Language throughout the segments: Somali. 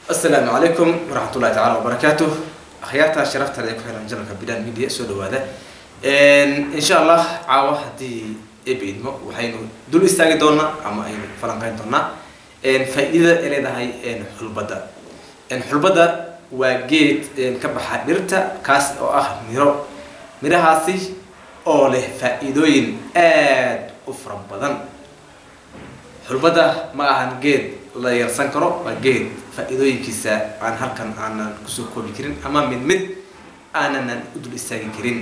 asalaamu calaykum waraxmatullahi tacala wabarakaatuh akhyaarta sharaftaada ee ku xiran janalka bidan media soo dhawaada insha allah caawa haddii ebe idmo waxaynu dul istaagi doonaa ama aynu falanqeyn doonaa faa-iidada ay leedahay xulbadda xulbadda waa geed ka baxa dhirta kaas oo ah miro mirahaasi oo leh faa-iidooyin aada u fara badan xulbadda ma ahan geed la yarsan karo waa geed faa-iidooyinkiisa aan halkan aanan kusoo koobi karin ama mid mid aananan u dul istaagi karin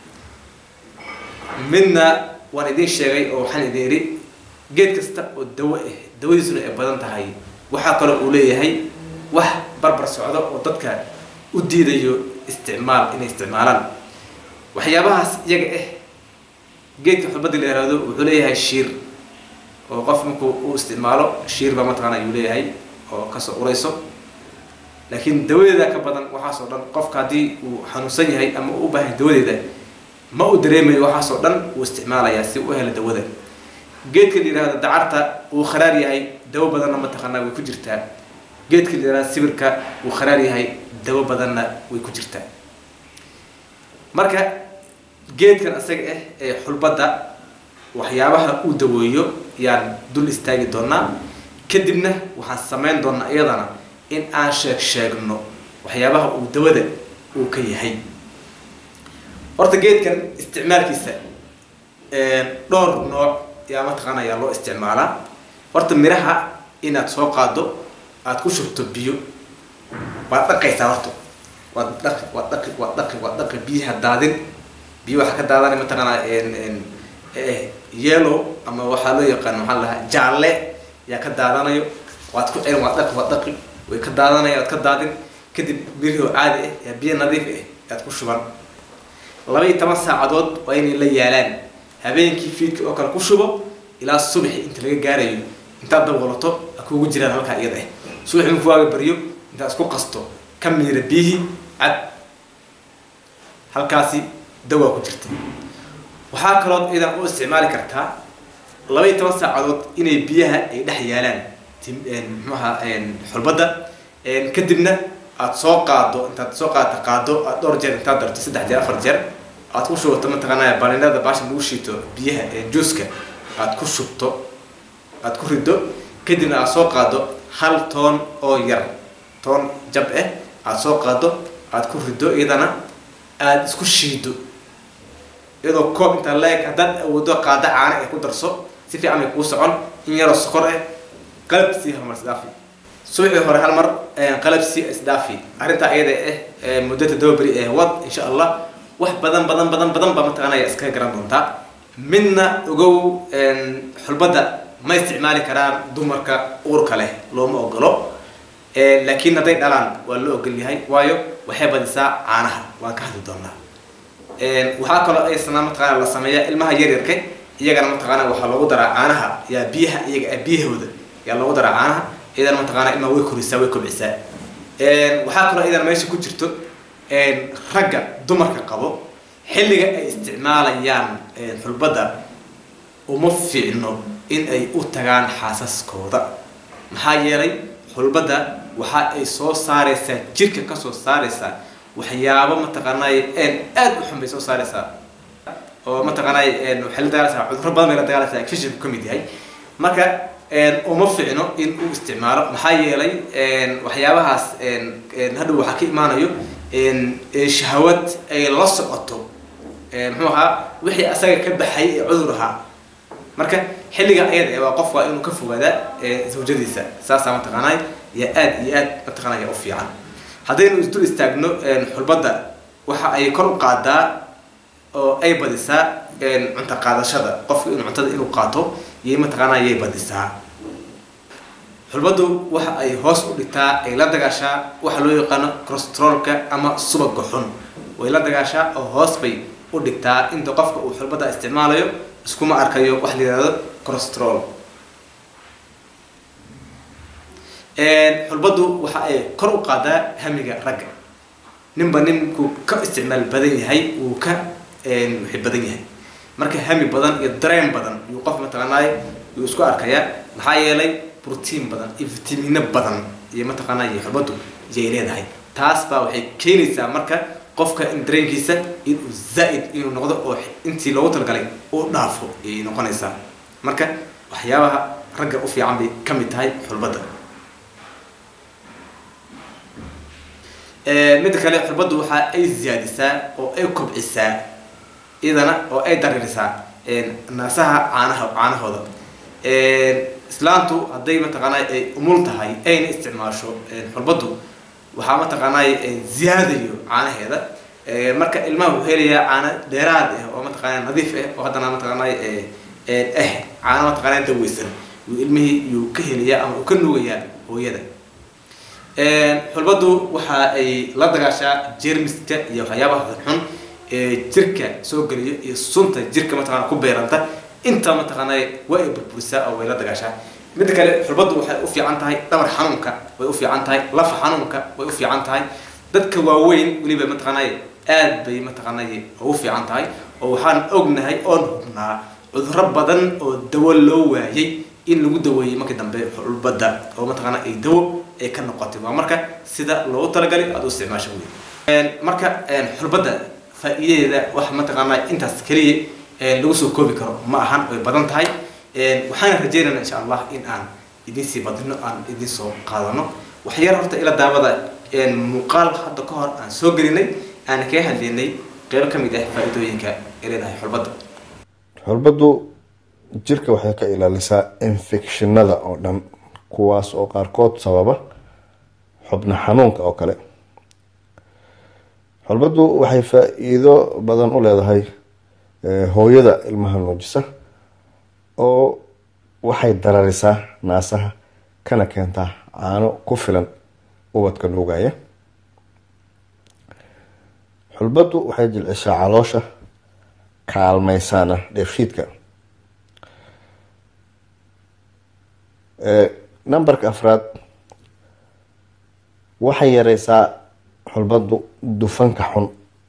midna waan idiin sheegay oo waxaan idin idhi geed kasta oo dawo ah dawadiisuna ay badan tahay waxaa kaloo uu leeyahay wax barbar socdo oo dadka u diidayo isticmaal inay isticmaalaan waxyaabahaas iyaga ah geedka xulbadda la yihahdo wuxuu leeyahay shiir oo qof markuu u isticmaalo shiir baa mataqaana ayuu leeyahay oo kasoo urayso laakiin dawadeeda ka badan waxaasoo dhan qofka haddii uu xanuunsan yahay ama uu u baahay dawadeeda ma uu dareemayo waxaasoo dhan uu isticmaalayaa si u hela dawada geedka la yihahdo dacarta uu kharaar yahay dawo badanna mataqaanaa way ku jirtaa geedka la yihahdo sibirka uu kharaar yahay dawo badanna way ku jirtaa marka geedkan isaga ah ee xulbadda waxyaabaha uu daweeyo yaan dul istaagi doonaa kadibna waxaan samayn doonaa iyadana in aan sheeg sheegno waxyaabaha uu dawada uu ka yahay horta geedkan isticmaalkiisa dhowr nooc yaa mataqaana yaa loo isticmaalaa horta miraha inaad soo qaado aada ku shubto biyo waad dhaqaysaa horta waad dhaqi waad dhaqi waad dhaqi waad dhaqi biyaha daadin biyo waxaa ka daadanay mataqaanaa yellow ama waxaa loo yaqaan maxaa la dhahaa jaalle yaa ka daadanayo waad ku celin waad dhaqi waad dhaqi way ka daadanaya waad ka daadin kadib birihoo caadi ah yaa biyo nadiif ah yaad ku shuban laba iyo toban saacadood waa inay la yaalaan habeenkii fiidka oo kale ku shubo ilaa subaxi inta laga gaarayo intaad daboolato a kuugu jiraan halkaa iyada ah subaxi marku waaga baryo intaad isku qasto ka miira biyihii cad halkaasi dawaa ku jirta waxaa kalood idan u isticmaali kartaa laba iyo toban saacadood inay biyaha ay dhex yaalaan mxuaha xulbadda kadibna aada soo qaado intaad soo qaadata qaado aad dhowr jeer intaad darto saddex jeer afar jeer aad ku shubato mataqaanaa balinada baasha lagu shiito biyaha juuska aad ku shubto aad ku rido kadibna aad soo qaado hal toon oo yar toon jab ah aada soo qaado aad ku rido iyadana aada isku shiido iyadoo koob intaa leeg haddaad awoodo qaado caana ay ku darso si fiican ay kuu socon in yaroo sokor ah qalab sii halmar isdhaafi subaxii hore hal mar qalab sii isdhaafi arrintaa iyada ah muddo toddoba beri ee wad insha allah wax badan badan badan badan baa mataqaanaya iskaga garan doontaa midna ogow xulbadda ma isticmaali karaan dumarka uurka leh looma ogolo laakiin hadday dhalaan waa loo ogol yahay waayo waxay badisaa caanaha waan ka hadli doonaa waxaa kaloo aysana mataqaana la sameeyaa ilmaha yaryarka iyagana mataqaana waxaa loogu daraa caanaha yaa biyaha iyaga biyahooda yaa loogu daraa caanaha iyadana mataqaana ilmaha way korisaa way kobcisaa waxaa kaloo iyadana meesha ku jirto ragga dumarka qabo xilliga ay isticmaalayaan xulbadda uma fiicno in ay u tagaan xaasaskooda maxaa yeelay xulbadda waxa ay soo saareysaa jirka kasoo saareysaa waxyaabo mataqaanay aada u xun bay soo saareysaa oo mataqaanay waxay la dagaalaysaa cudurro badan bay la dagaalaysaa infectionku ka mid yahay marka uma fiicno in uu isticmaalo maxaa yeelay waxyaabahaas hadhow waxaa ka imaanayo shahawad ay la socoto muxuu ahaa wixii asaga ka baxay ee cudur ahaa marka xilliga ayada waa qof waa inuu ka fogaadaa zawjadiisa saasaa mataqaanay yaa aada iyo aad mataqaanaya u fiican haddaynu isdul istaagno xulbadda waxa ay kor u qaadaa oo ay badisaa cunto qaadashada qofka inuu cuntada inuu qaato yay mataqaanaa yay badisaa xulbaddu waxa ay hoos u dhigtaa ay la dagaashaa waxa loo yaqaano corostrolka ama subaga xun way la dagaashaa oo hoos bay u dhigtaa inta qofka uu xulbadda isticmaalayo iskuma arkayo wax la yihahdo corostrol xulbaddu waxa ay kor u qaadaa hamiga ragga ninba ninkuu ka isticmaal badan yahay uu ka wixi badan yahay marka hami badan iyo dareen badan yuu qof mataqaanaay yuu isku arkayaa maxaa yeelay brotiin badan iyo vitamino badan iyo mataqaanaa iyo xulbadu yay leedahay taas baa waxay keenaysaa marka qofka in dareenkiisa inuu zaa-id inuu noqdo oo intii loogu talagalay uu dhaafo ayay noqonaysaa marka waxyaabaha ragga u fiican bay ka mid tahay xulbadda midda kale xulbaddu waxa ay ziyaadisaa oo ay kobcisaa iyadana oo ay daririsaa naasaha caanaha caanahooda islaantu hadday mataqaanaa ay umul tahay ayna isticmaasho xulbaddu waxaa mataqaanaa ziyaadayo caanaheeda marka ilmaha wuxuu helayaa caano dheeraad ah oo mataqaanaa nadiif ah oo haddana mataqaanaa ah caano mataqaanaa daweysan yuu ilmihii yuu ka helayaa ama uu ka nuugayaa hooyada xulbaddu waxa ay la dagaashaa jermiska iyo waxyaabaha xun ee jirka soo geliyo iyo sunta jirka mataqana ku beeranta inta mataqaanaa waa ay burburisaa oo way la dagaashaa midda kale xulbaddu waxay u fiican tahay dhabar xanuunka way u fiican tahay lafa xanuunka way u fiican tahay dadka waaweyn weliba mataqaanaa aad bay mataqaanaa ugu fiican tahay oo waxaan ognahay oon hubnaa cudurro badan oo dawo loo waayay in lagu daweeyey markii dambe xulbadda oo mataqaanaa ay dawo ay ka noqotay waa marka sida loogu talagalay aada u isticmaasho wey marka xulbadda faa-iidadeeda wax mataqaanaa intaas keliya lagu soo koobi karo ma ahan way badan tahay waxaana rajeynayna insha allah in aan idin sii badino aan idin soo qaadano waxyar horta ila daawada muuqaal hadda ka hor aan soo gelinay aan kaga hadlaynay qeybo ka mid ah faa-iidooyinka ay leedahay xulbadda xulbaddu jirka waxay ka ilaalisaa infectionada oo dhan kuwaas oo qaarkood sababa xubno xanuunka oo kale xulbaddu waxay faa-iido badan u leedahay hooyada ilmaha nuujisa oo waxay dararisaa naasaha kana keentaa caano ku filan ubadka nuugaya xulbaddu waxay jilcishaa caloosha kaalmeysaana dheefshiidka numberka afraad waxay yareysaa xulbaddu dufanka xun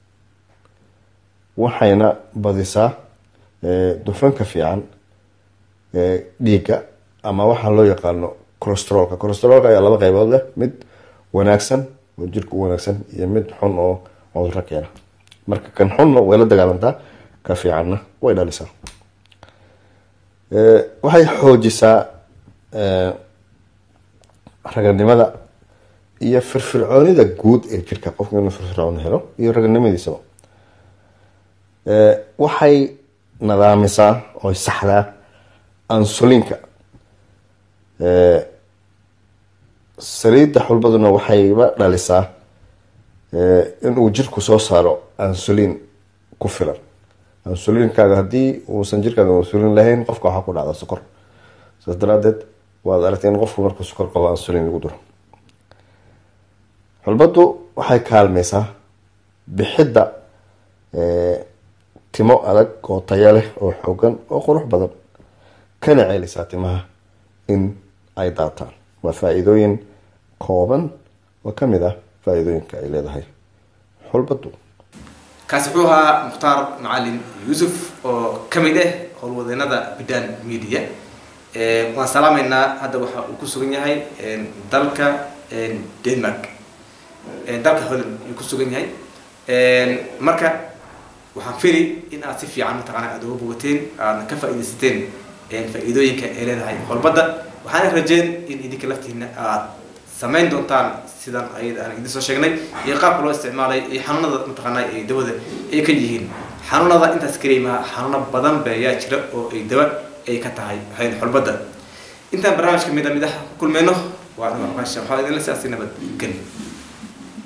waxayna badisaa dufanka fiican dhiigga ama waxaa loo yaqaano corostrolka corostrolka ayaa laba qeybood leh mid wanaagsan oo jirka u wanaagsan iyo mid xun oo cuduro keena marka kan xunna way la dagaalantaa ka fiicanna way dhalisaa waxay xoojisaa raganimada iyo firfircoonida guud ee jirka qofka inuu firfircoon helo iyo raganimadiisaba waxay nadaamisaa oy saxdaa ansulinka saliidda xulbaduna waxayba dhalisaa inuu jirku soo saaro ansulin ku filan ansulinkaaga haddii uusan jirkaaga ansulin lahayn qofka waxaa ku dhacda sokor saas daraadeed waad aragtay in qofku markuu sokor qabo ansulin lagu duro xulbaddu waxay kaalmeysaa bixidda timo adag oo taya leh oo xoogan oo qurux badan kana ceelisaa timaha in ay daataan waa faa-iidooyin kooban oo kamid ah faa-iidooyinka ay leedahay xulbaddu kaasi wuxuu ahaa mukhtaar macalin yuusuf oo ka mid ah howlwadeenada bidan media waan salaameynaa hadda waxa uu ku sugan yahay dalka denmark dalka holland ayuu ku sugan yahay marka waxaan fili in aad si fiican mataqaana aad uga bogateen aadna ka faa-idaysateen faa-iidooyinka ay leedahay xulbadda waxaana rajeen in idinka laftiina aad samayn doontaan sidan ayada aan idin soo sheegnay iyo qaabka loo isticmaalay iyo xanuunada mataqaanaa ay dawada ay ka yihiin xanuunada intaas keliya maha xanuuno badan ba ayaa jira oo ay dawa ay ka tahay waxayn xulbadda intaan barnaamijka mid a mid ah ku kulmeyno waa waxaa idinla siyaasi nabad geli